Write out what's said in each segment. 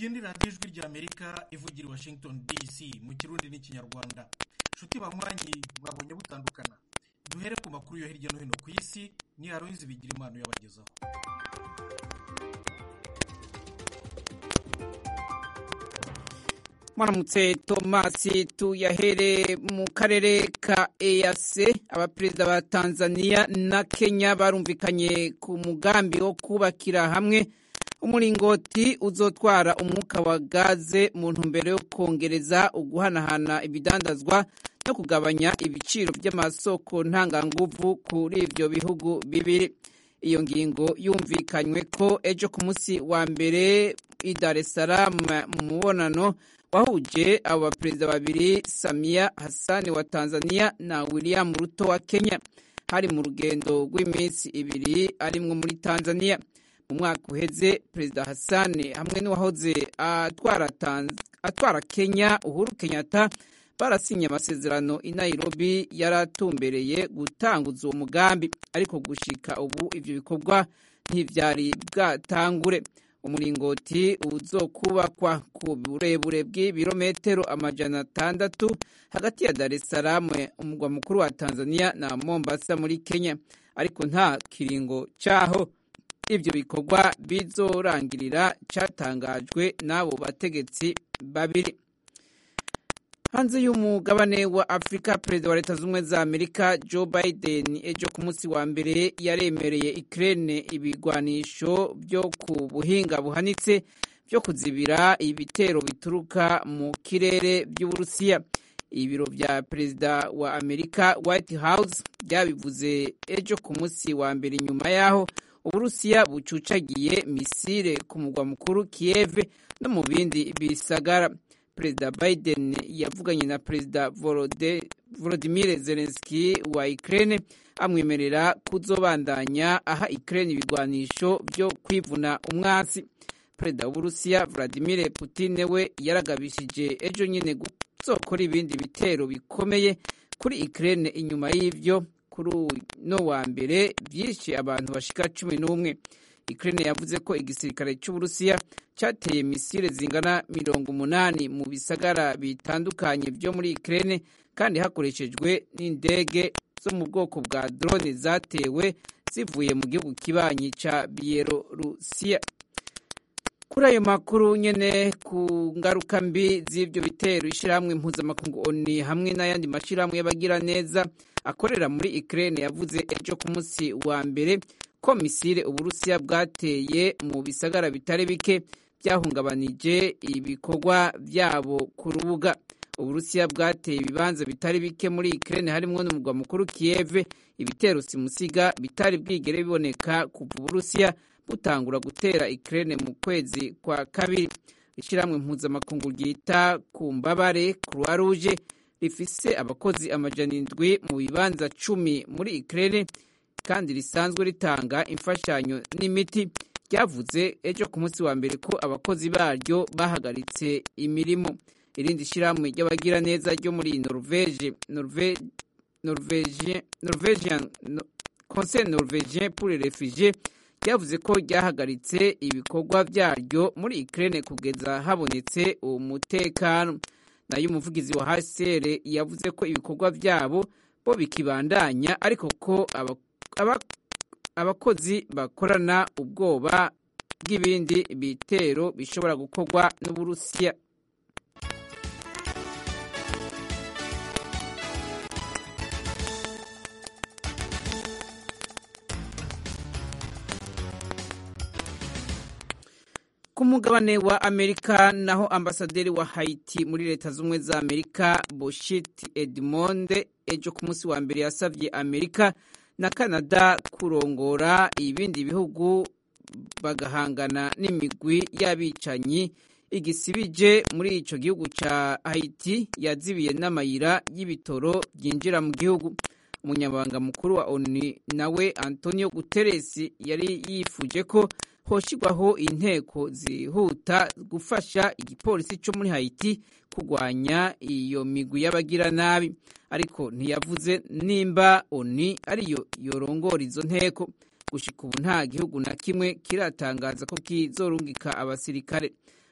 ni radiyo ijwi ry'amerika ivugira i washington dc mu kirundi n'ikinyarwanda nshuti banywanyi mwabonye butandukana duhere ku makuru yo hirya no hino ku isi ni aroyizi bigira impano yabagezaho mwaramutse tomasi tuyahere mu karere ka eyase abaperezida ba tanzania na kenya barumvikanye ku mugambi wo kubakira hamwe umuringoti uzotwara umwuka wa gaze mu ntumbero yo kongereza uguhanahana ibidandazwa no kugabanya ibiciro by'amasoko ntanganguvu kuri ibyo bihugu bibiri iyo ngingo yumvikanywe ko ejo ku munsi wa mbere i dar es salaam mu mubonano wahuje abo baperezida babiri samia hasani wa tanzania na william ruto wa kenya hari mu rugendo rw'iminsi ibiri arimwo muri tanzania mu mwaka uheze perezida hasani hamwe n'uwahoze atwara, atwara kenya uhuru kenyatta barasinye amasezerano i nairobi yaratumbereye gutanguza uwo mugambi ariko gushika ubu ivyo bikorwa ntivyari bwatangure umuringoti uzokubakwa ku burebure bw'ibirometero amajana atandatu hagati ya dar es salaam umugwa mukuru wa tanzania na mombasa muri kenya ariko nta kiringo caho ivyo bikorwa bizorangirira catangajwe n'abo bategetsi babiri hanze y'umugabane wa afurika perezida wa leta z'ubumwe za amerika joe biden ejo ku munsi wa mbere yaremereye ikirere ibigwanisho byo ku buhinga buhanitse byo kuzibira ibitero bituruka mu kirere by'uburusiya ibiro bya perezida wa amerika white house byabivuze ejo ku munsi wa mbere nyuma y'aho uburusiya bucucagiye misile ku mugwa mukuru kiev no mu bindi bisagara perezida biden yavuganye na perezida volodimir zelenski wa ukraine amwemerera kuzobandanya aha ukraine ibigwanisho byo kwivuna umwasi perezida w'uburusiya vladimir putin we yaragabishije ejo nyine guzokora ibindi bitero bikomeye kuri ukraine inyuma y'ivyo kuri uno wa mbere byishe abantu bashika cumi n'umwe Ukraine yavuze ko igisirikare cy'Uburusiya cyateye misile zingana mirongo umunani mu bisagara bitandukanye byo muri Ukraine kandi hakoreshejwe n'indege zo mu bwoko bwa drone zatewe zivuye mu gihugu kibanyi ca Bielorusiya. Kuri ayo makuru nyene ku ngaruka mbi z'ivyo bitero ishirahamwe mpuzamakungu ONU hamwe n'ayandi mashirahamwe y'abagira neza akorera muri Ukraine yavuze ejo ku munsi wa mbere ko misile uburusiya bwateye mu bisagara bitari bike byahungabanije ibikorwa byabo ku rubuga uburusiya bwateye ibibanza bitari bike muri Ukraine harimwo n'umugwa mukuru Kiev ibitero simusiga bitari bwigere biboneka kuva uburusiya butangura gutera Ukraine mu kwezi kwa kabiri ishyirahamwe mpuzamakungu ryita ku mbabare Croix Rouge rifise abakozi amajana indwi mu bibanza cumi muri Ukraine kandi risanzwe ritanga imfashanyo n'imiti ryavuze ejo ku munsi wa mbere ko abakozi baryo bahagaritse imirimo irindi shyirahamwe ry'abagira neza ryo muri norvege norvegian conseil norvegien pour les réfugiés ryavuze ko ryahagaritse ibikorwa byaryo muri ukraine kugeza habonetse umutekano nayo umuvugizi wa hcr yavuze ko ibikorwa byabo bo bikibandanya ariko ko abakozi bakorana ubwoba bw'ibindi bitero bishobora gukorwa n'uburusiya ku mugabane wa amerika naho ambasaderi wa haiti muri leta z'ubumwe za amerika boshit edmonde ejo ku munsi wa mbere yasabye amerika na canada kurongora ibindi bihugu bagahangana n'imigwi y'abicanyi igisibije muri ico gihugu ca haiti yazibiye n'amayira y'ibitoro byinjira mu gihugu umunyamabanga mukuru wa onu nawe antonio guterres yari yifuje ko hoshirwaho inteko zihuta gufasha igipolisi cyo muri haiti kurwanya iyo migwi y'abagira nabi ariko ntiyavuze nimba oni ariyo yorongora izo nteko gushika ubu nta gihugu na kimwe kiratangaza ko kizorungika abasirikare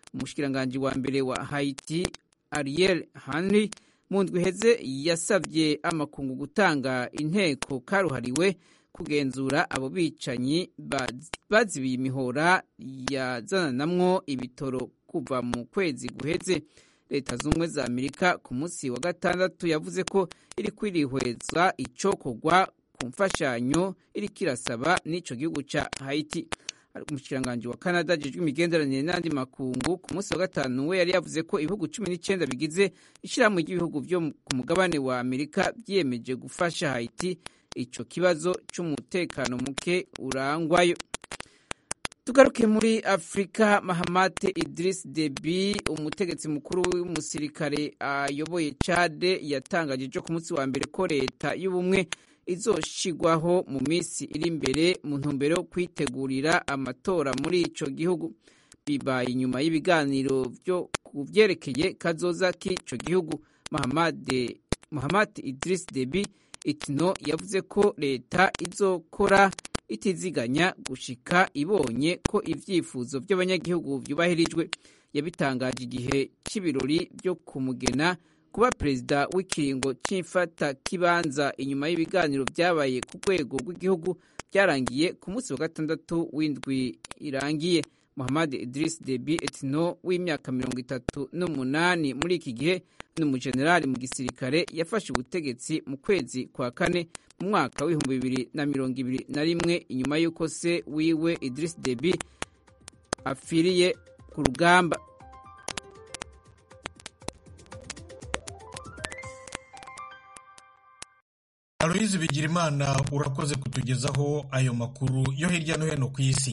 umushikiranganji wa mbere wa haiti ariel henry mu ndwi iheze yasabye amakungu gutanga inteko karuhariwe kugenzura abo bicanyi bazibiye imihora yazananamwo ibitoro kuva mu kwezi guheze leta z'ubumwe za amerika ku munsi wa gatandatu yavuze ko iri kwirihweza icokorwa ku mfashanyo iri kirasaba n'ico gihugu ca haiti umushikiranganji wa canada ajejwe imigenderanire n'andi makungu ku munsi wa gatanu we yari yavuze ko ibihugu cumi n'icenda bigize ishirahamwe ry'ibihugu vyo ku mugabane wa amerika vyiyemeje gufasha haiti ico kibazo c'umutekano muke urangwayo tugaruke muri afurika mahamate idris debi umutegetsi mukuru w'umusirikare ayoboye cade yatangaje ejo ku munsi wa mbere ko leta y'ubumwe izoshigwaho mu minsi iri imbere mu ntumbero yo kwitegurira amatora muri ico gihugu bibaye inyuma y'ibiganiro vyo ku vyerekeye kazoza k'ico gihugu mahamade mahamate idris debi itino yavuze ko leta izokora itiziganya gushika ibonye ko ivyifuzo vy'abanyagihugu vyubahirijwe yabitangaje igihe c'ibirori vyo kumugena kuba perezida w'ikiringo c'imfata kibanza inyuma y'ibiganiro vyabaye ku rwego rw'igihugu vyarangiye ku munsi wa gatandatu w'indwi irangiye muhammad idris debi etino w'imyaka mirongo itatu n'umunani muri iki gihe ni umujenerali mu gisirikare yafashe ubutegetsi mu kwezi kwa kane mu mwaka w'ibihumbi bibiri na mirongo ibiri na rimwe inyuma y'uko se wiwe idris debi apfiriye ku rugamba aloyizi bigirimana urakoze kutugezaho ayo makuru yo hirya no hino ku isi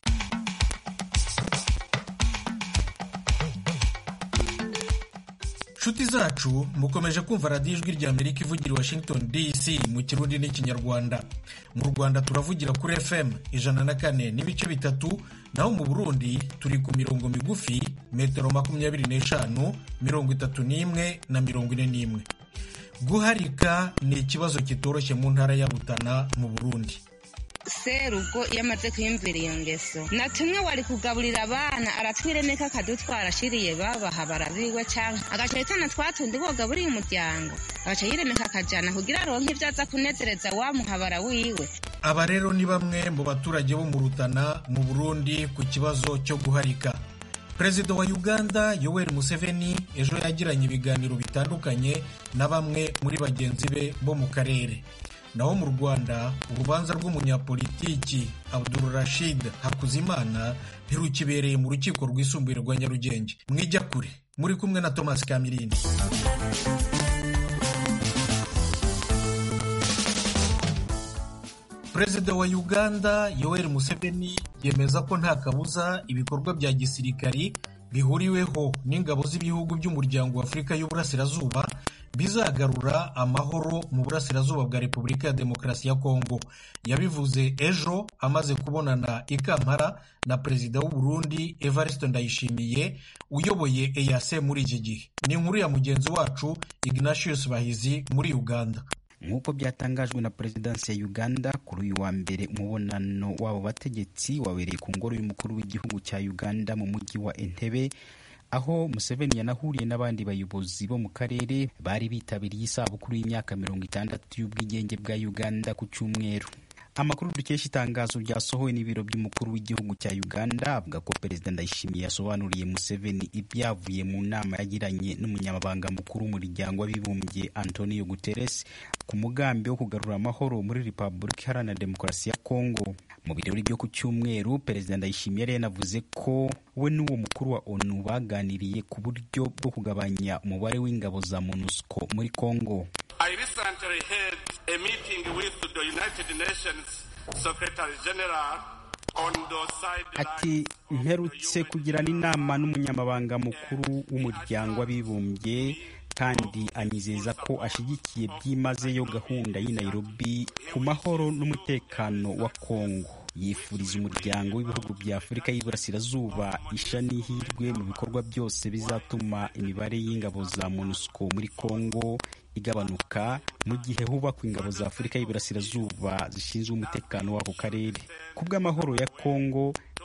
nshuti zacu mukomeje kumva radiyo ijwi rya amerika ivugira i washington dc mu kirundi n'ikinyarwanda mu rwanda turavugira kuri fm ijana na kane n'ibice bitatu naho mu burundi turi ku mirongo migufi metero makumyabiri n'eshanu mirongo itatu n'imwe na mirongo ine n'imwe guharika ni ikibazo kitoroshye mu ntara ya rutana mu burundi serugo iyo amaze kwiyumvira iyo ngeso na tumwe wari kugaburira abana aratwiremeka akadutwara ashiriye babaha barabiwe cyangwa agaca yitana twatundi bogaburiye umuryango agaca yiremeka akajana kugira aronke ibyo aza kunezereza wa muhabara wiwe aba rero ni bamwe mu baturage bo mu rutana mu burundi ku kibazo cyo guharika perezida wa uganda yoweri museveni ejo yagiranye ibiganiro bitandukanye na bamwe muri bagenzi be bo mu karere naho mu rwanda urubanza rw'umunyapolitiki abdul rashid hakuzimana ntirukibereye mu rukiko rwisumbuye rwa nyarugenge mwijya kure muri kumwe na thomas kamirindi perezida wa uganda yoweri museveni yemeza ko nta kabuza ibikorwa bya gisirikari bihuriweho n'ingabo z'ibihugu by'umuryango wa afurika y'uburasirazuba bizagarura amahoro mu burasirazuba bwa repubulika ya demokarasi ya kongo yabivuze ejo amaze kubonana i kampala na perezida w'u burundi evariste ndayishimiye uyoboye eyase muri iki gihe ni inkuru ya mugenzi wacu ignatius bahizi muri uganda nk'uko byatangajwe na perezidansi ya uganda kuri uyu wa mbere umubonano w'abo bategetsi wabereye ku ngoro y'umukuru w'igihugu cya uganda mu mujyi wa entebe aho museveni yanahuriye n'abandi bayobozi bo mu karere bari bitabiriye isabukuru y'imyaka mirongo itandatu y'ubwigenge bwa uganda ku cyumweru amakuru dukesha itangazo ryasohowe n'ibiro by'umukuru w'igihugu cya uganda avuga ko perezida ndayishimiye yasobanuriye museveni ibyavuye mu nama yagiranye n'umunyamabanga mukuru w'umuryango w'abibumbye antonio guterres ku mugambi wo kugarura amahoro muri repubulika iharanira demokarasi ya kongo mu birori byo ku cyumweru perezida ndayishimiye yari yanavuze ko we n'uwo mukuru wa onu baganiriye ku buryo bwo kugabanya umubare w'ingabo za monusco muri kongo I recently had a meeting with the United Nations Secretary General on the ati mperutse kugirana inama n'umunyamabanga mukuru w'umuryango w'abibumbye kandi anyizeza ko ashyigikiye byimazeyo gahunda y'i Nairobi ku mahoro n'umutekano wa Kongo yifuriza umuryango w'ibihugu bya afurika y'iburasirazuba isha n'ihirwe mu bikorwa byose bizatuma imibare y'ingabo za monusco muri congo igabanuka mu gihe hubakwa ingabo za afurika y'iburasirazuba zishinzwe umutekano w'ako karere ku bw'amahoro ya congo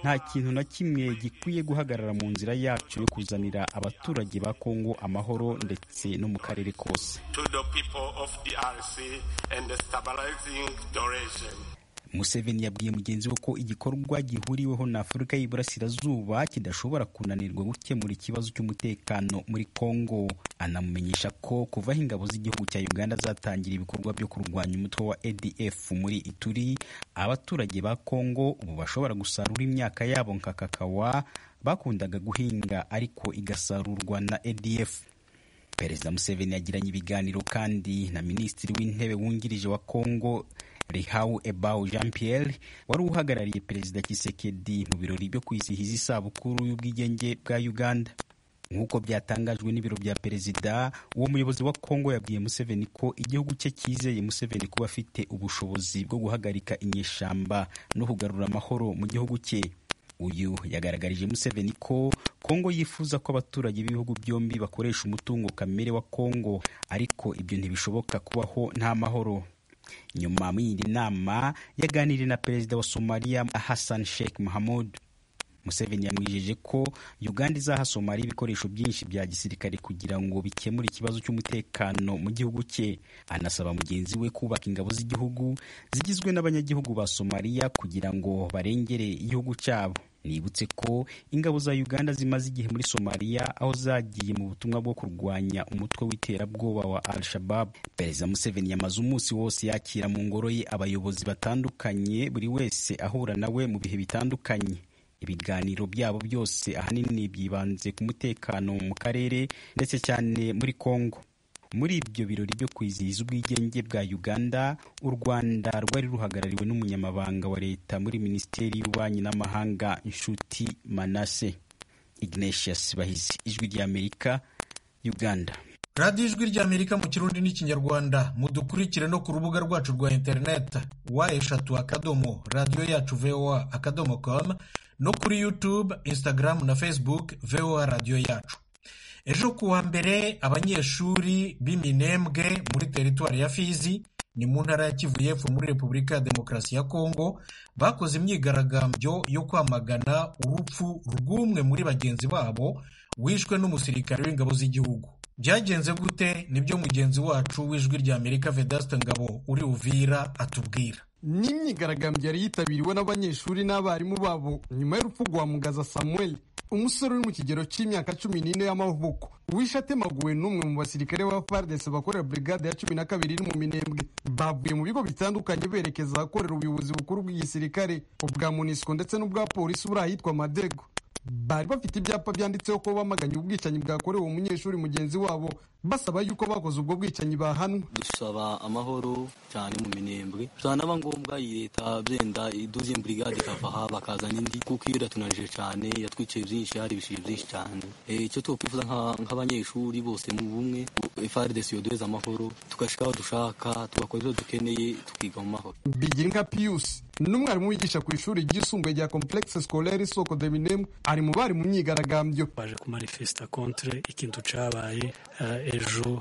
nta kintu na kimwe gikwiye guhagarara mu nzira yacu yo kuzanira abaturage ba kongo amahoro ndetse no mu karere kose to the people of DRC and the stabilizing duration. museveni yabwiye mugenzi we ko igikorwa gihuriweho na afurika y'iburasirazuba kidashobora kunanirwa gukemura ikibazo cy'umutekano muri kongo anamumenyesha ko kuva aho ingabo z'igihugu cya uganda zatangira ibikorwa byo kurwanya umutwe wa adf muri ituri abaturage ba kongo ubu bashobora gusarura imyaka yabo nka kakawa bakundaga guhinga ariko igasarurwa na adf perezida museveni yagiranye ibiganiro kandi na minisitiri w'intebe wungirije wa kongo Rihau Ebau Jean Pierre wari uhagarariye perezida Kisekedi mu birori byo kwizihiza isabukuru y'ubwigenge bwa Uganda nk'uko byatangajwe n'ibiro bya perezida uwo muyobozi wa kongo yabwiye museveni ko igihugu cye cyizeye museveni kuba afite ubushobozi bwo guhagarika inyeshamba no kugarura amahoro mu gihugu cye uyu yagaragarije museveni ko kongo yifuza ko abaturage b'ibihugu byombi bakoresha umutungo kamere wa kongo ariko ibyo ntibishoboka kubaho nta mahoro nyuma mw'iyindi nama yaganiriye na perezida wa somaliya hassan sheikh mahamud museveni yamwijeje ko uganda izaha somaliya ibikoresho byinshi bya gisirikare kugira ngo bikemure ikibazo cy'umutekano mu gihugu cye anasaba mugenzi we kubaka ingabo z'igihugu zigizwe n'abanyagihugu ba somaliya kugira ngo barengere igihugu cyabo nibutse ko ingabo za uganda zimaze igihe muri somaliya aho zagiye mu butumwa bwo kurwanya umutwe w'iterabwoba wa al shabab perezida museveni yamaze umunsi wose yakira mu ngoro ye abayobozi batandukanye buri wese ahura nawe mu bihe bitandukanye ibiganiro byabo byose ahanini byibanze ku mutekano mu karere ndetse cyane muri kongo muri ibyo birori byo kwizihiza ubwigenge bwa uganda u rwanda rwari ruhagarariwe n'umunyamabanga wa leta muri minisiteri y'ububanyi n'amahanga inshuti manase ignatius bahizi ijwi ry'amerika uganda radiyo ijwi ry'amerika mu kirundi n'ikinyarwanda mudukurikire no ku rubuga rwacu rwa interineti wa eshatu akadomo radiyo yacu voa akadomo com no kuri youtube instagram na facebook voa radiyo yacu ejo ku wa mbere abanyeshuri b'iminembwe muri teritwari ya fizi ni mu ntara ya kivu y'epfo muri repubulika ya demokarasi ya kongo bakoze imyigaragambyo yo kwamagana urupfu rw'umwe muri bagenzi babo wishwe n'umusirikare w'ingabo z'igihugu byagenze gute nibyo mugenzi wacu w'ijwi ry'amerika vedasite ngabo uri uvira atubwira ni imyigaragambyo yari yitabiriwe n'abanyeshuri n'abarimu babo nyuma y'urupfu rwa mugaza samuel umusore uri mu kigero cy'imyaka cumi n'ine y'amavuko wishe atemaguwe n'umwe mu basirikare ba fardese bakorera brigade ya cumi na kabiri iri mu minembwe bavuye mu bigo bitandukanye berekeza ahakorera ubuyobozi bukuru bw'igisirikare ubwa munisiko ndetse n'ubwa polisi buri ahitwa madego bari bafite ibyapa byanditseho ko bamaganye ubwicanyi bwakorewe umunyeshuri mugenzi wabo basaba yuko bakoze ubwo bwicanyi bahanwa dusaba amahoro cyane mu minembwe byanaba ngombwa iyi leta byenda iduze brigade ikava aha bakazana indi kuko iyo iratunanije cyane yatwiciye byinshi hari ibishije byinshi cyane icyo twakwifuza nk'abanyeshuri bose mu bumwe FARDC yoduheza amahoro tugashika aho dushaka tugakora ibyo dukeneye tukiga mu mahoro bigira nka Pius n'umwarimu wigisha ku ishuri ryisumbuye rya complexe scolaire isoko de minembwe ari mu bari mu myigaragambyo baje kumanifesta contre ikintu cabaye uh, ejo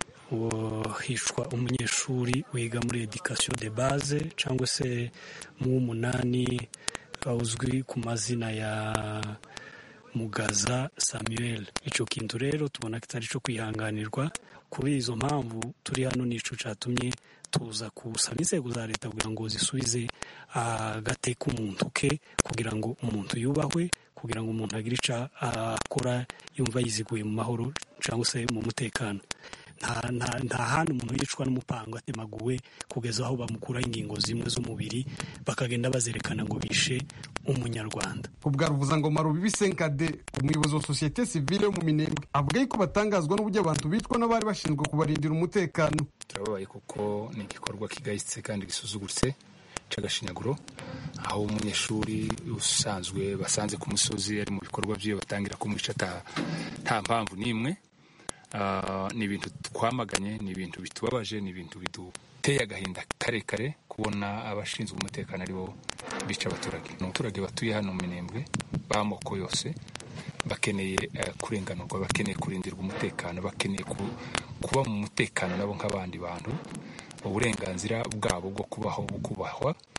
hishwa umunyeshuri wiga muri education de base cyangwa se mu w'umunani uzwi ku mazina ya mugaza samuel icyo kintu rero tubona kitari cyo kwihanganirwa kuri izo mpamvu turi hano nico cyatumye tuza gusaba inzego za leta kugira ngo zisubize agateka umuntu ke kugira ngo umuntu yubahwe kugira ngo umuntu agire icyo akora yumva yiziguye mu mahoro cyangwa se mu mutekano nta hantu umuntu yicwa n'umupango atemaguwe kugeza aho bamukuraho ingingo zimwe z'umubiri bakagenda bazerekana ngo bishe umunyarwanda ubwa ruvuzangoma rubibi senkade umuyobozi wa sosiyete sivile yo mu minembwe avuga yuko batangazwa n'uburyo abantu bicwa n'abari bashinzwe kubarindira umutekano turababaye kuko ni igikorwa kigayitse kandi gisuzuguritse cy'agashinyaguro aho umunyeshuri usanzwe basanze ku musozi ari mu bikorwa by'iyo batangira kumwica nta mpamvu n'imwe ni ibintu twamaganye ni ibintu bitubabaje ni ibintu biduteye agahinda karekare kubona abashinzwe umutekano aribo bica abaturage ni abaturage batuye hano mu minembwe b'amoko yose bakeneye kurenganurwa bakeneye kurindirwa umutekano bakeneye kuba mu mutekano nabo nk'abandi bantu uburenganzira bwabo bwo kubaho bukubahwa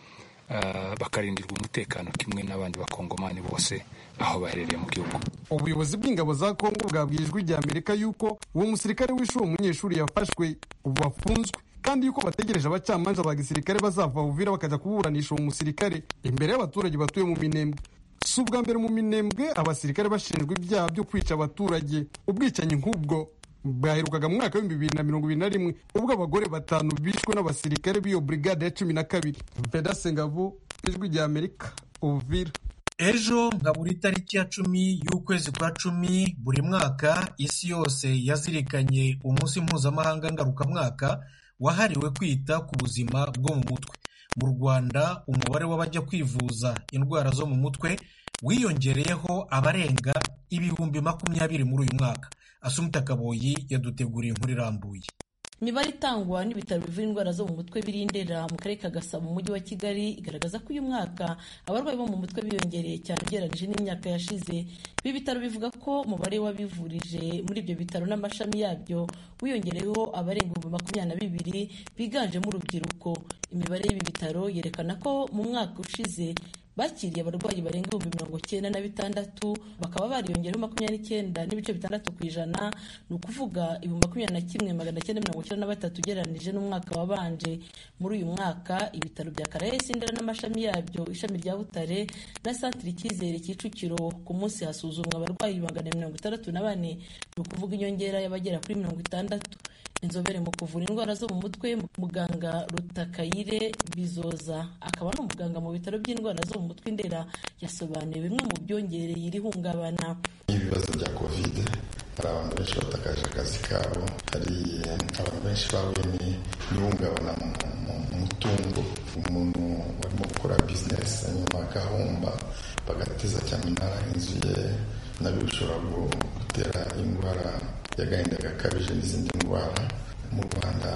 bakarindirwa umutekano kimwe n'abandi bakongomani bose aho baherereye mu gihugu ubuyobozi bw'ingabo za kongo bwabwiye ijwi rya amerika yuko uwo musirikare wishe uwo munyeshuri yafashwe ubu afunzwe kandi yuko bategereje abacamanza ba gisirikare bazava uvira bakajya kuburanisha uwo musirikare imbere y'abaturage batuye mu minembwe si ubwa mbere mu minembwe abasirikare bashinjwa ibyaha byo kwica abaturage ubwicanyi nk'ubwo bwaherukaga mu mwaka w'ibihumbi bibiri na mirongo ibiri na rimwe ubwo abagore batanu bishwe n'abasirikare b'iyo brigade ya cumi na kabiri vedase ngabo ijwi rya amerika uvira ejo nka buri tariki ya cumi y'ukwezi kwa cumi buri mwaka isi yose yazirikanye umunsi mpuzamahanga ngarukamwaka wahariwe kwita ku buzima bwo mu mutwe mu rwanda umubare w'abajya kwivuza indwara zo mu mutwe wiyongereyeho abarenga ibihumbi makumyabiri muri uyu mwaka asumita kaboyi yaduteguriye inkuru irambuye imibare itangwa n'ibitaro bivura indwara zo mu mutwe birindera mu karere ka gasabo mu mujyi wa kigali igaragaza ko uyu mwaka abarwayi bo mu mutwe biyongereye cyane ugereranyije n'imyaka yashize ibi bitaro bivuga ko umubare w'abivurije muri ibyo bitaro n'amashami yabyo wiyongereyeho abarenga ibihumbi makumyabiri na bibiri biganjemo urubyiruko imibare y'ibi bitaro yerekana ko mu mwaka ushize bakiriye abarwayi barenga ibihumbi mirongo cyenda na bitandatu bakaba bariyongereho makumyabiri n'icyenda n'ibice bitandatu ku ijana ni ukuvuga ibihumbi makumyabiri na kimwe magana cyenda mirongo icyenda na batatu ugereranije n'umwaka wabanje muri uyu mwaka ibitaro bya karayesi ndera n'amashami yabyo ishami rya butare na santire icyizere kicukiro ku munsi hasuzumwa abarwayi magana mirongo itandatu na bane ni ukuvuga inyongera y'abagera kuri mirongo itandatu inzobere mu kuvura indwara zo mu mutwe muganga rutakayire bizoza akaba ari umuganga mu bitaro by'indwara zo mu mutwe indera yasobanuye bimwe mu byongereye iri hungabana ibibazo bya kovide hari abantu benshi batakaje akazi kabo hari abantu benshi bahuye n'ihungabana mu mutungo umuntu warimo gukora bizinesi hanyuma agahomba bagateza cyane inzu ye nabyo bishobora gutera indwara y'agahinda gakabije n'izindi ndwara mu rwanda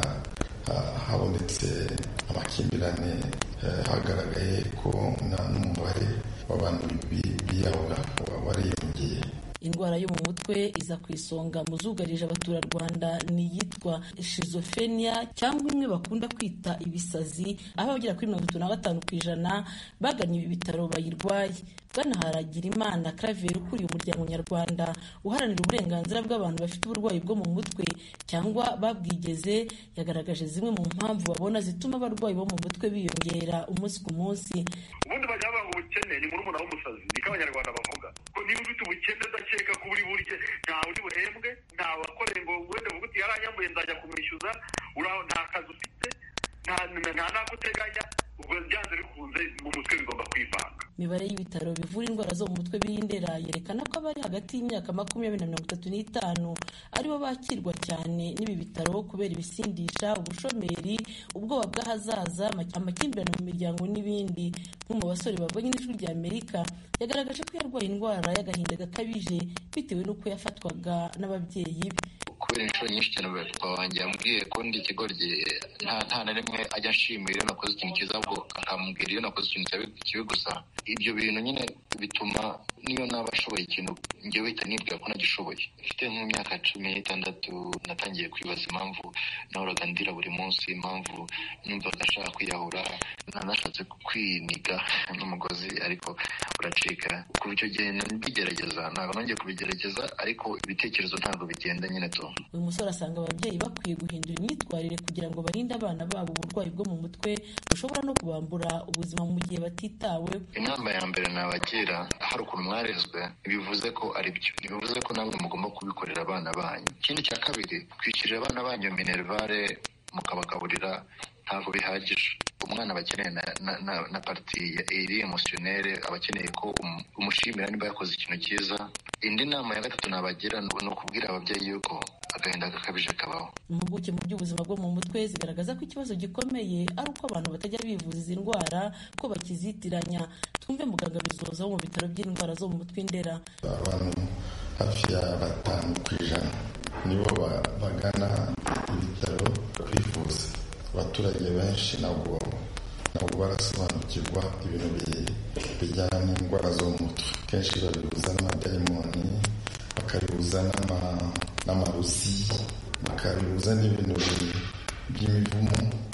habonetse amakimbirane hagaragaye ko n'umubare w'abantu biyahura wariyongeye indwara yo mu mutwe iza ku isonga mu zugarije abaturarwanda ni iyitwa shizofrenia cyangwa imwe bakunda kwita ibisazi aho abagera kuri mirongo itatu na gatanu ku ijana bagannye ibi bitaro bayirwaye bwana haragira imana claver ukuriye umuryango nyarwanda uharanira uburenganzira bw'abantu bafite uburwayi bwo mu mutwe cyangwa babwigeze yagaragaje zimwe mu mpamvu babona zituma abarwayi bo mu mutwe biyongera umunsi ku munsi ubundi bajya bavuga ngo ubukene ni murumuna w'umusazi niko abanyarwanda bavuga ko niba ufite ubukene udakeka ko uri burye ntawe uri buhembwe ntawe wakoreye ngo wenda uvuga uti yaranyambuye nzajya kumwishyuza nta kazi ufite nta n'ako uteganya ubwo byanze bikunze mu mutwe bigomba kwivanga imibare y'ibitaro bivura indwara zo mu mutwe birindera yerekana ko abari hagati y'imyaka makumyabiri na mirongo itatu n'itanu aribo bakirwa cyane n'ibi bitaro kubera ibisindisha ubushomeri ubwoba bw'ahazaza amakimbirane mu miryango n'ibindi nk'umwe mu basore bavanye n'ijwi rya amerika yagaragaje ko yarwaye indwara y'agahinda gakabije bitewe n'uko yafatwaga n'ababyeyi be kubera inshuro nyinshi cyane papa wanjye yambwiye ko ndi ikigoryi nta na rimwe ajya ashimira iyo nakoze ikintu cyiza ahubwo akambwira iyo nakoze ikintu kibi gusa ibyo bintu nyine bituma niyo naba ashoboye ikintu njyewe uhita nibwira ko nagishoboye mfite nk'imyaka cumi n'itandatu natangiye kwibaza impamvu nahoraga ndira buri munsi impamvu numvaga ashaka kwiyahura nanashatse kwiniga n'umugozi ariko uracika kuva icyo gihe mbigerageza ntabwo nongeye kubigerageza ariko ibitekerezo ntabwo bigenda nyine tu uyu musore asanga ababyeyi bakwiye guhindura imyitwarire kugira ngo barinde abana babo uburwayi bwo mu mutwe bushobora no kubambura ubuzima mu gihe batitawe inama ya mbere nabagira hari ukuntu mwarezwe bivuze ko ari byo ntibivuze ko namwe mugomba kubikorera abana banyu ikindi cya kabiri kwishyurira abana banyu minerivare mukabagaburira ntabwo bihagije umwana aba akeneye na pariti iri emosiyonere aba akeneye ko umushimira niba yakoze ikintu cyiza indi nama ya gatatu nabagira ni ukubwira ababyeyi yuko agahinda gakabije kabaho impuguke mu by'ubuzima bwo mu mutwe zigaragaza ko ikibazo gikomeye ari uko abantu batajya bivuza izi ndwara ko bakizitiranya twumve muganga bizoza wo mu bitaro by'indwara zo mu mutwe indera abantu hafi ya batanu ku ijana nibo bagana ibitaro kwivuza abaturage benshi ntabwo ntabwo barasobanukirwa ibintu bijyana n'indwara zo mu mutwe kenshi babihuza n'amadayimoni bakabihuza n'amaruzi bakabihuza n'ibintu by'imivumo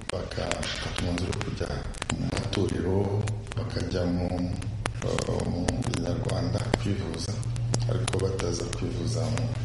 bagafata umwanzuro wo kujya mu matorero bakajya mu binyarwanda kwivuza ariko bataza kwivuza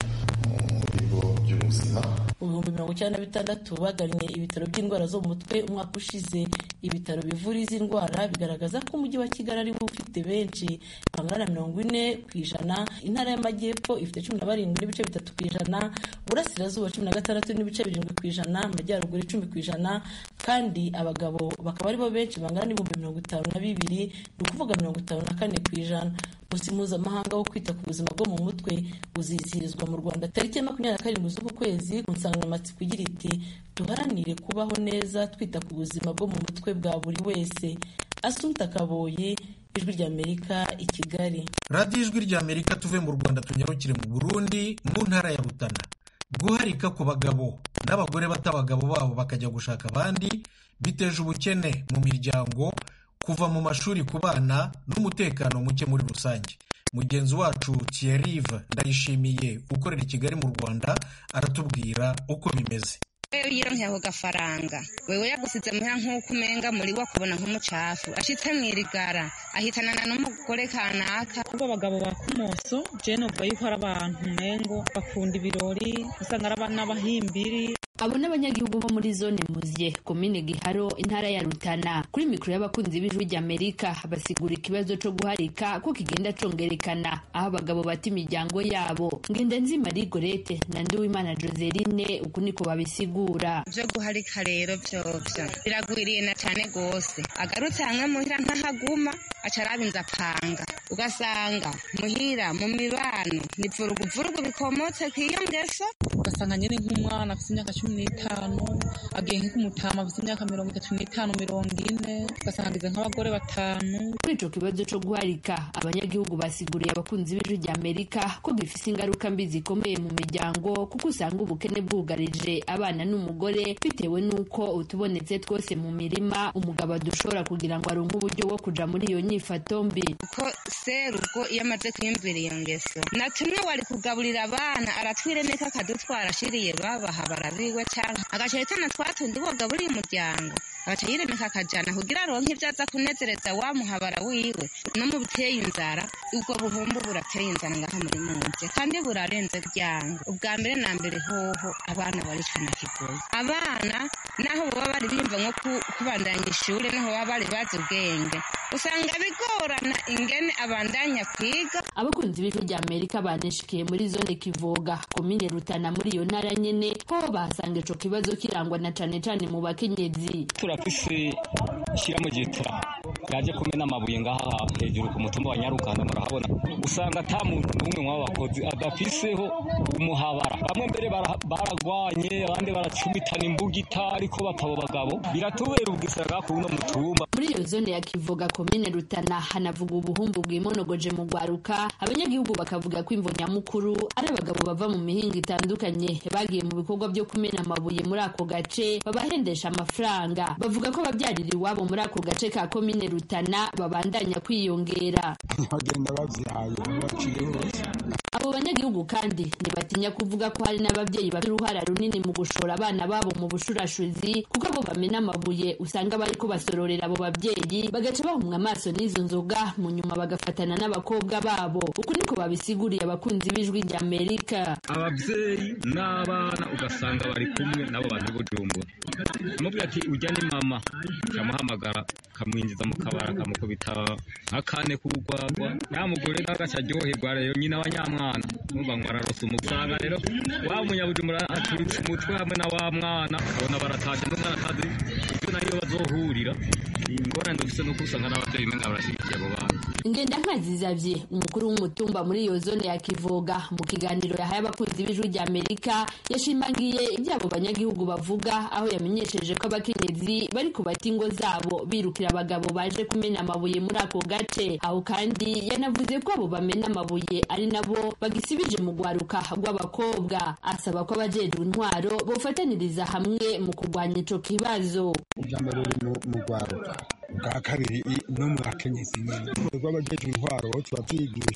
mu bigo by'ubuzima mu bihumbi mirongo icyenda na bitandatu bagannye ibitaro by'indwara zo mu mutwe umwaka ushize ibitaro bivura izi ndwara bigaragaza ko umujyi wa kigali ariwo ufite benshi bangana na mirongo ine ku ijana intara y'amajyepfo ifite cumi na barindwi n'ibice bitatu ku ijana burasirazuba cumi na gatandatu n'ibice birindwi ku ijana amajyaruguru icumi ku ijana kandi abagabo bakaba aribo benshi bangana n'ibihumbi mirongo itanu na bibiri ni ukuvuga mirongo itanu na kane ku ijana umunsi mpuzamahanga wo kwita ku buzima bwo mu mutwe uzizihirizwa mu rwanda tariki ya makumyabiri na karindwi z'uku kwezi ku nsanganyamatsiko igira iti duharanire kubaho neza twita ku buzima bwo mu mutwe bwa buri wese asunta kaboyi ijwi ry'amerika i kigali radiyo ijwi ry'amerika tuve mu rwanda tunyarukire mu burundi mu ntara ya rutana guharika ku bagabo n'abagore bata abagabo babo bakajya gushaka abandi biteje ubukene mu miryango kuva mu mashuri ku bana n'umutekano muke muri rusange mugenzi wacu Thierry ndayishimiye ukorera i kigali mu rwanda aratubwira uko bimeze iyo yironkeye ako gafaranga wewe yagusize muhira nk'uko umenga muri we akubona nk'umucafu ashitse mu irigara ahitanana n'umugore kanaka ubwo abagabo ba kumoso je numva yuko ari abantu umengo bakunda ibirori usanga ari abana bahimbiri abo n'abanyagihugu bo muri zone muzye komine giharo intara ya rutana kuri mikoro y'abakunzi b'ijwi ry'amerika basigura ikibazo co guharika ko kigenda congerekana aho abagabo bata imiryango yabo ngenda nzi marie gorete na ndiwimana joseline uku niko babisigura vyo guharika rero vyovyo biragwiriye na cane gose agarutse hamwe muhira ntahaguma aca arabinza apanga ugasanga muhira mu mibano ni vuruguvurugu bikomotse kw'iyo ngeso ugasanga nyine nk'umwana afite imyaka cumi n'itanu agiye nk'umutama afite imyaka mirongo itatu n'itanu mirongo ine ugasanga ageze nk'abagore batanu kuri ico kibazo co guharika abanyagihugu basiguriye abakunzi b'ijwi ry'amerika ko gifise ingaruka mbi zikomeye mu miryango kuko usanga ubukene bwugarije abana n'umugore bitewe n'uko utubonetse twose mu mirima umugabo adushobora kugira ngo aronke uburyo bwo kuja muri iyo nyifato mbi ko serugo iyo amaze kwiyumvira iyo ngeso na tumwe wari kugaburira abana aratwiremeka akadutwara ashiriye babaha barabiwe canke agaca yitana twatundi wogaburiye umuryango agaca yiremeka akajana kugira aronke ivyo aza kunezereza wa muhabara wiwe no mu buteye inzara ubwo buhumbu burateye inzara ngaha muri munje kandi burarenze ryango ubwa mbere na mbere hoho abana baricana kigoye abana naho baba bari bimva nko kubandanya ishure naho baba bari bazi ubwenge usanga bigorana ingene abandanya kwiga abakunzi b'ijwi rya amerika baneshikiye muri zone kivoga komine rutana muri iyo ntara nyene ho bahasanga ico kibazo kirangwa na cane cane mu bakenyezi turafise ishyiramo gitura yaje kumena amabuye ngaha hejuru ku mutumba wa nyarukanda murahabona usanga ata muntu n'umwe mw'abakozi adafiseho umuhabara bamwe mbere baragwanye abandi baracumitana imbugita ariko batabo bagabo biratubera ubwisaga ku uno mutumba muri iyo zone ya kivoga komine rutana hanavuga ubuhumbu bwimonogoje mu gwaruka abanyagihugu bakavuga ko imvo nyamukuru ari abagabo bava mu mihinga itandukanye bagiye mu bikorwa byo kumena amabuye muri ako gace babahendesha amafaranga bavuga ko ababyarira iwabo muri ako gace ka komine rutana babandanya kwiyongera bagenda babyaye baciye hose abo banyagihugu kandi ntibatinya kuvuga ko hari n'ababyeyi bafite uruhara runini mu gushora abana babo mu bushurashuzi kuko abo bamena amabuye usanga bari kubasororera abo babyeyi bagaca bahumwa amaso n'izo nzoga mu nyuma bagafatana n'abakobwa babo uku niko babisiguriye abakunzi b'ijwi rya amerika ababyeyi n'abana ugasanga bari kumwe nabo bantu bujumbura amubwira ati ujya ni mama kamuhamagara kamwinjiza mu kabara kamukubita nk'akane k'urwagwa ya mugore n'agaca aryoherwa rero nyina wa nyamwana numva ngo ararose umusanga rero wa munyabujumbura aturitse umutwe hamwe na wa mwana ukabona barataje n'umwana atazi ibyo nayo bazohurira ingorane dufise nuko usanga n'abavyeyi umenga barashigikiye abo bana ngenda nkazizavye umukuru w'umutumba muri iyo zone ya kivoga mu kiganiro yahaye abakunzi b'ijwi rya amerika yashimangiye ibyo abo banyagihugu bavuga aho yamenyesheje ko abakenyezi bari kubata ingo zabo birukira abagabo baje kumena amabuye muri ako gace aho kandi yanavuze ko abo bamena amabuye ari nabo bagisibije mu rwaruka rw'abakobwa asaba ko abajejwe intwaro bofataniriza hamwe mu kurwanya ico kibazo ubwa mbere uri mu rwaruka bwa kabiri no mu bakenyezi nyine rw'abajejwe intwaro turabyigisha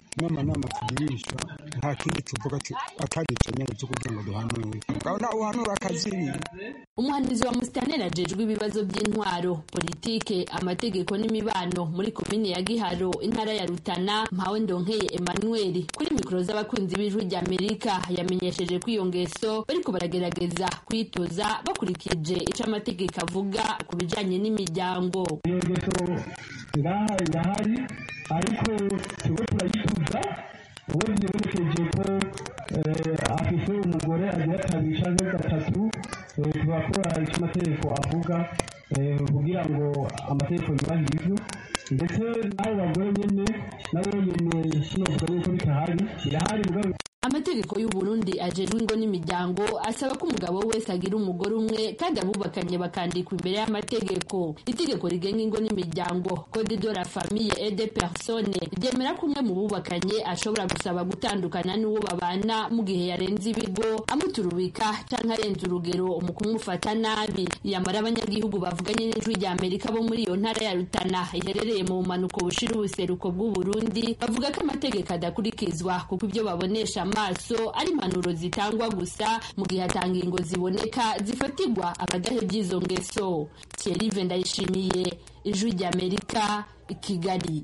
inama nama tugirisha nta kindi tuvuga atari icyo nyine cyo kugira ngo duhanure ukabona uhanura akaziri umuhanuzi wa musitaneri ajejwe ibibazo by'intwaro politike amategeko n'imibano muri komine ya giharo intara ya rutana mpawe ndonkeye emmanuel kuri mikoro z'abakunzi b'ijwi rya amerika yamenyesheje ko iyo ngeso bariko baragerageza kwitoza bakurikije ico amategeko avuga ku bijanye n'imiryango iyo ngeso ngaha irahari ariko turiko turayituza uwo vyibonekeje ko afise umugore agira kabiri canke gatatu turakora ico amategeko avuga kugira ngo amategeko yubahirizwe ndetse n'abo bagore nyene nabo nyene sinovuga yuko bitahari birahari mugabo amategeko y'u Burundi ajejwe ingo n'imiryango asaba ko umugabo wese agira umugore umwe kandi abubakanye bakandikwa imbere y'amategeko itegeko rigenga ingo n'imiryango code de la famille et des personnes ryemera ko umwe mu bubakanye ashobora gusaba gutandukana n'uwo babana mu gihe yarenze ibigo amuturubika canke arenze urugero mu kumufata nabi yamara abanyagihugu bavuganye n'ijwi rya amerika bo muri iyo ntara ya rutana iherereye mu bumanuko bushira ubuseruko bw'u Burundi bavuga ko amategeko adakurikizwa kuko ibyo babonesha amaso ari impanuro zitangwa gusa mu gihe hatanga ingo ziboneka zifatirwa abadahebye izo ngeso Thierry ndayishimiye ijwi ry'amerika i kigali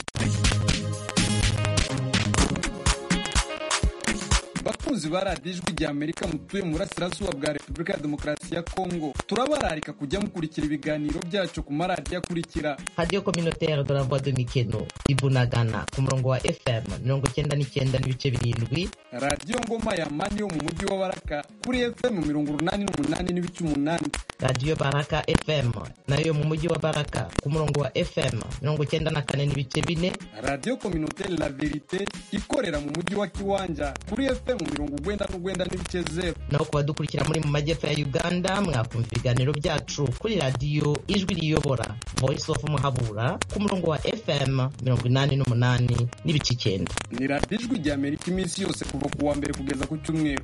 bakunzi ba radiyo ijwi rya amerika mutuye mu burasirazuba bwa repubulika ya demokarasi ya kongo turabararika kujya mukurikira ibiganiro byacu ku maradiyo akurikira radiyo kominotere de la voix de mikeno ibunagana ku murongo wa fm mirongo icyenda n'icyenda n'ibice birindwi radiyo ngoma ya mani yo mu mujyi wa baraka kuri fm mirongo urunani n'umunani n'ibice umunani radiyo baraka fm nayo mu mujyi wa baraka ku murongo wa fm mirongo icyenda na kane n'ibice bine radiyo kominotere la verite ikorera mu mujyi wa kiwanja kuri fm mirongo ugwenda n'ugwenda n'ibice zeru naho ku badukurikira muri mu majyepfo ya uganda mwakumva ibiganiro byacu kuri radiyo ijwi riyobora voice of muhabura ku murongo wa fm mirongo inani n'umunani n'ibice icyenda ni radiyo ijwi rya amerika iminsi yose kuva ku wa mbere kugeza ku cyumweru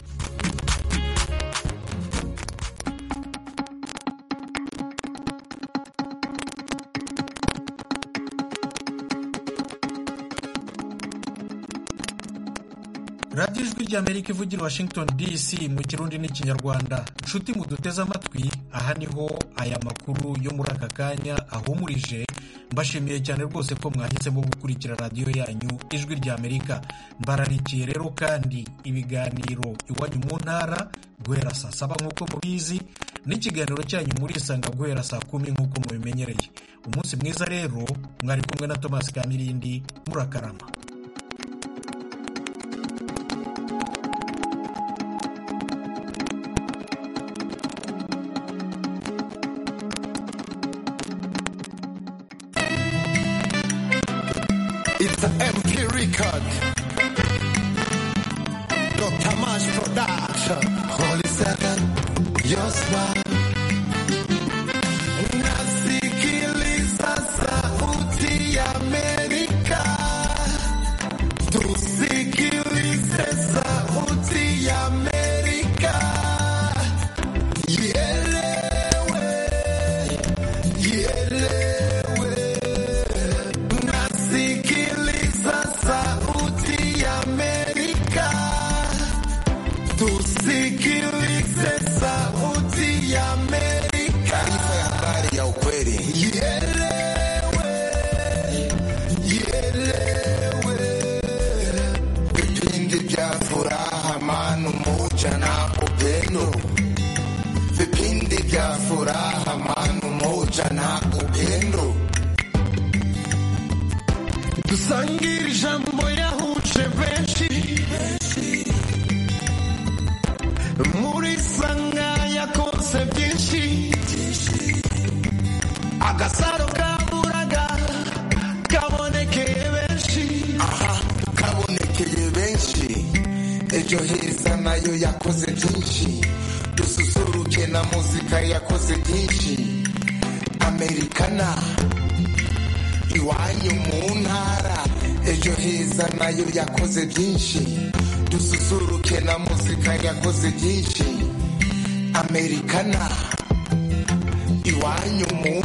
radiyo ijwi ry'amerika ivugira washington dc mu kirundi n'ikinyarwanda inshuti muduteze amatwi aha niho aya makuru yo muri aka kanya ahumurije mbashimiye cyane rwose ko mwahisemo gukurikira radiyo yanyu ijwi ry'amerika mbararikiye rero kandi ibiganiro iwanyu mu ntara guhera saa saba nk'uko mubizi n'ikiganiro cyanyu murisanga guhera saa kumi nk'uko mubimenyereye umunsi mwiza rero mwari kumwe na thomas kamirindi murakarama It's an MP record. Dr. Mash Production. Holy Seven, your smile. Nasikiliza sauti ya Amerika. Tusikilize sauti ya Amerika. Ielewe, ielewe. Nasikiliza sauti ya Amerika. Tusikilize sauti ya Amerika. Taarifa ya habari ya ukweli. Ielewe, ielewe. Vipindi vya furaha, amani, umoja na upendo. Vipindi vya furaha, amani, umoja na upendo. dusangire ijambo yahuje benshi muri sanga yakoze byinshi agasaro kaburaga kabonekeye benshi aha kabonekeye benshi ejo heza nayo yakoze byinshi dususuruke na muzika yakoze byinshi amerikana iwanyu mu ntara ejo heza nayo yakoze byinshi dususuruke na muzika yakoze byinshi amerikana iwanyu mu